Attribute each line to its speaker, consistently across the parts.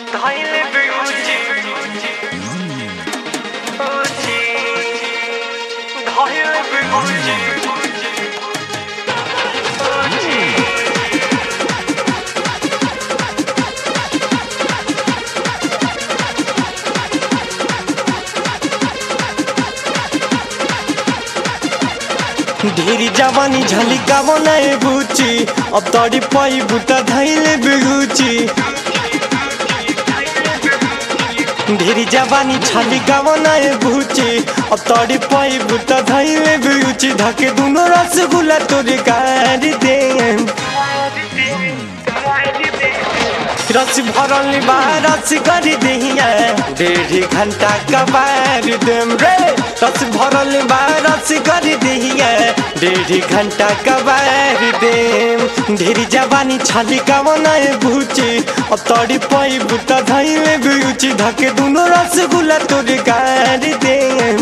Speaker 1: धैले बिउजी उजी धैले बिउजी उजी ढेरी जवानी झलिका बनाए बुची अब तड़ी पाई बुता धैले बिगुची ढेरी जवानी छलिका बनाए बुची अब तड़ी पाई बुता धैले बिगुची धके दुनो रसगुल्ला तोरे गाड़ी दे रस भरल बा रस करी दहिया डेढ़ घंटा कबार देम रे रस भरल बा रस करी दहिया डेढ़ घंटा कबार देम ढेरी जवानी छाली का बनाए भूची अब तड़ी पाई बुता धैले बिउची धके दुनो रसगुल्ला तोरे गाड़ी देम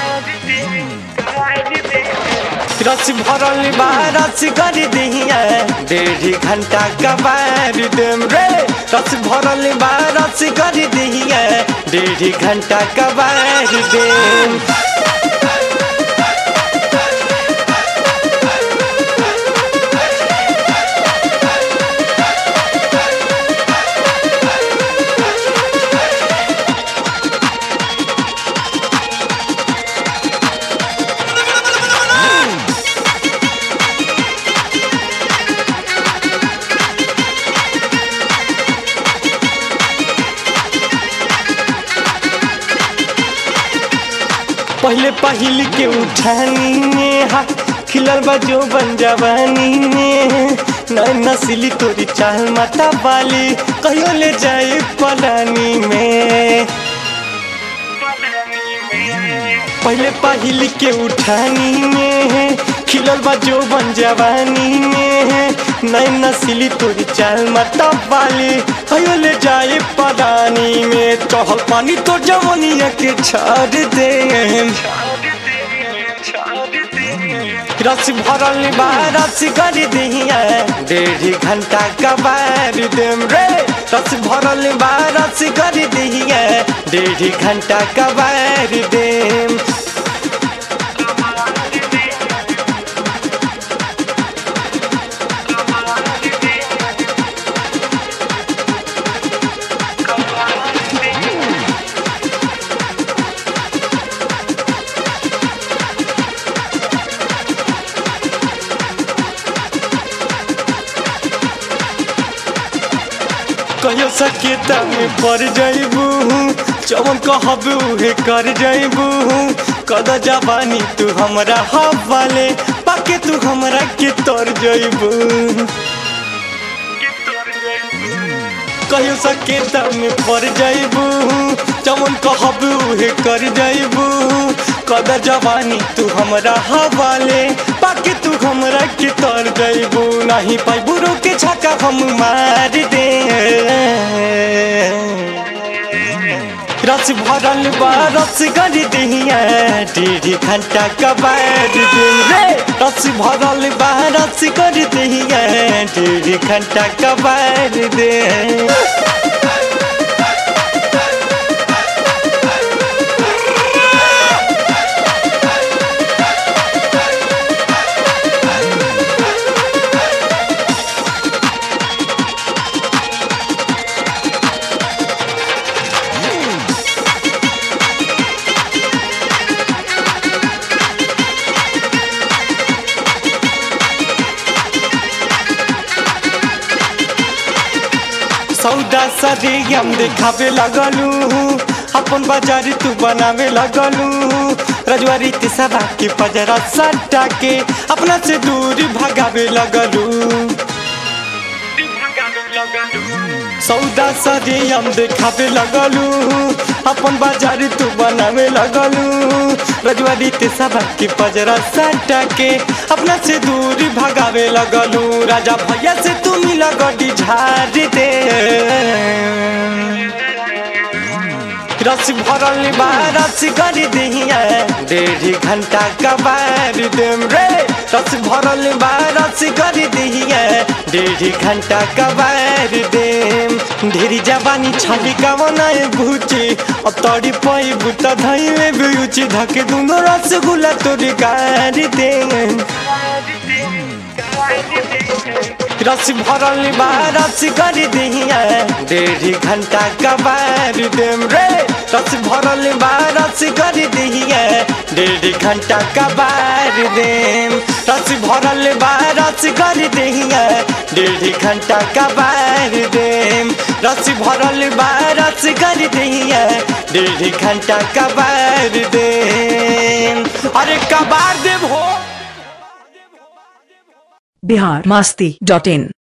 Speaker 1: रस भरल बा रस करी दहिया डेढ़ घंटा कबार देम रे रस भरल बा रस करी दहिया डेढ़ घंटा कबार देम पहले पहिल के उठानी में हा खिलल बा जो बन जवानी में नई नस्ली तोरी चाल माता बाली कहियो ले जाए पलानी में पहले पहिल के उठानी में खिलल बा जो बन जवानी में नई नस्ली तोरी चाल माता बाली कहियो ले जाए पलानी में चहल पानी तो जवनिया के छाड़ दे रस भरल बा रस करी दहिया डेढ़ घंटा कबार देम रे रस भरल बा रस करी दहिया डेढ़ घंटा कबार देम कहियो सकेता में पड़ जाइबू चवन कहब उहे कर जाइबू कद जवानी तू हमरा हवाले पाके तू हमरा के तर जाइबू कहियो सकेता में पड़ जाइबू चवन कहब उहे कर जाइबू कद जवानी तू हमरा हवाले पाके तू हमरा के तर जाइबू नहीं पाइबू के छक्का हम मार दे रस भरल बा रस करी दहिया डेढ़ घंटा कबार दिन रे रस भरल बा रस करी दहिया डेढ़ घंटा कबार दे सौदा सदी हम देखावे लगलू अपन बाजार तू बनावे लगलू रजवारी ते सदा के पजरा सट्टा के अपना से दूर भगावे लगलू सौदा सदी हम देखावे लगलू अपन बाजार तू बनावे लगलू रजवारी ते सदा के पजरा सट्टा के अपना से दूर भगावे लगलू राजा भैया से तू मिला गड्डी झाड़ दे रस भरल बा रस करी दहिया डेढ़ घंटा कबार देम रे रस भरल बा रस करी दहिया डेढ़ घंटा कबार कबार देम ढेरी जवानी छाली कवनाए भूची अब तोड़ी पई बुता धइले बिउची धके दुनो रसगुल्ला तोरी गार देम रस भरल बा रस कर दिहिया डेढ़ घंटा कबार देम रे रस भरल बा रस कर दिहिया डेढ़ घंटा कबार देम रस भरल बा रस कर दिहिया डेढ़ घंटा कबार देम रस भरल बा रस कर दिहिया डेढ़ घंटा कबार देम अरे कबार देव हो
Speaker 2: बिहार मास्ती डॉट इन